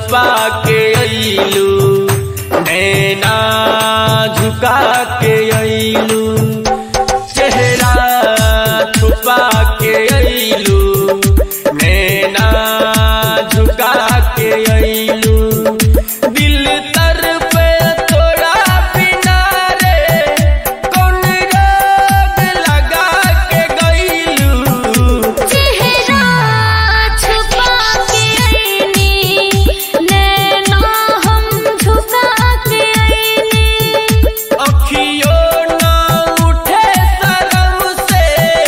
छुपा के अइलू नैना झुका के अइलू चेहरा छुपा के अइलू नैना झुका के अइलू दिल तर पे तोड़ा बिना रे कौन रोग लगा के गइलू चेहरा छुपा के आईनी नैना हम झुका के आईनी अखियों ना उठे शर्म से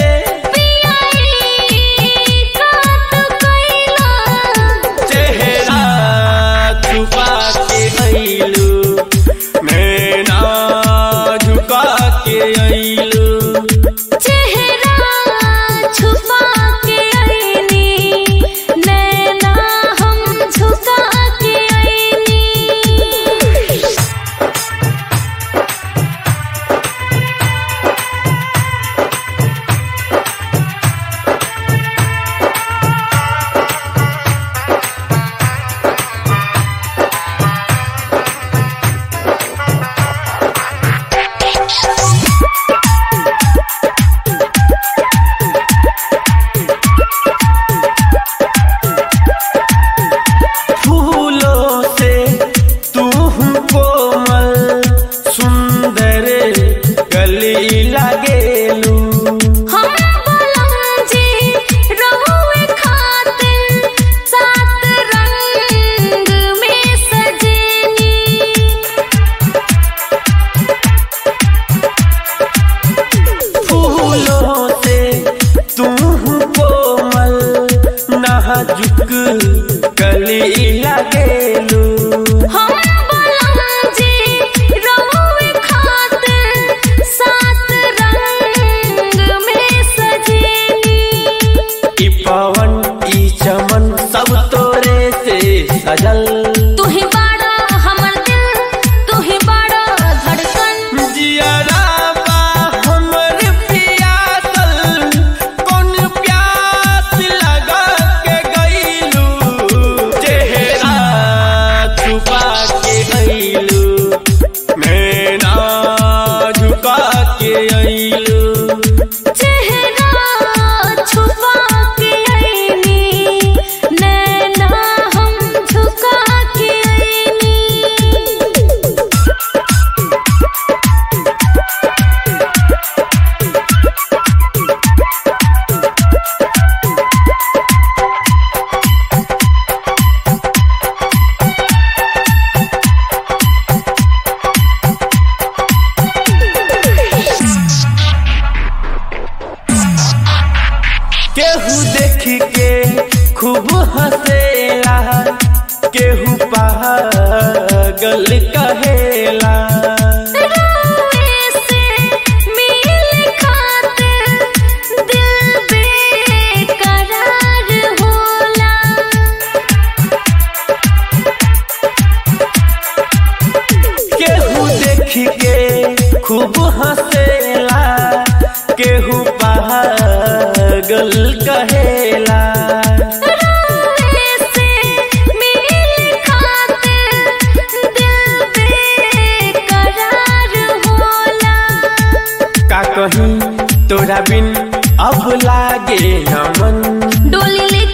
पियाई काट कइला चेहरा छुपा के अइलू नैना झुका के अइलू चेहरा छुपा के आईनी नैना हम झुका के आईनी फूलों से तू कोमल सुंदर गली लगेलू हम बुलंदी रहुए खातिर सात रंग में सजेनी फूलों से तू कोमल नाजुक गली लगेलू हम बुलंदी रहुए खातिर सात रंग में सजेनी ई पवन ई चमन सब तोरे से सजल तू ही बड़ा हमर दिल तू ही बड़ा धड़कन जियरा बा हमर पियासल कौन प्यास लगा के गइलू चेहरा छुपा के अइलू नैना झुका के अइलू चेहरा छुपा के आईनी नैना हम झुका के आईनी केहू देख के खूब हंसेला केहू पागल कहेला रोए से मिल खातिर दिल बेकरार होला केहू देख के खूब हंसेला केहू पागल कहेला रोए से मिल खातिर दिल बेकरार होला का कहीं तोरा बिन अब लागे न मन डोली ले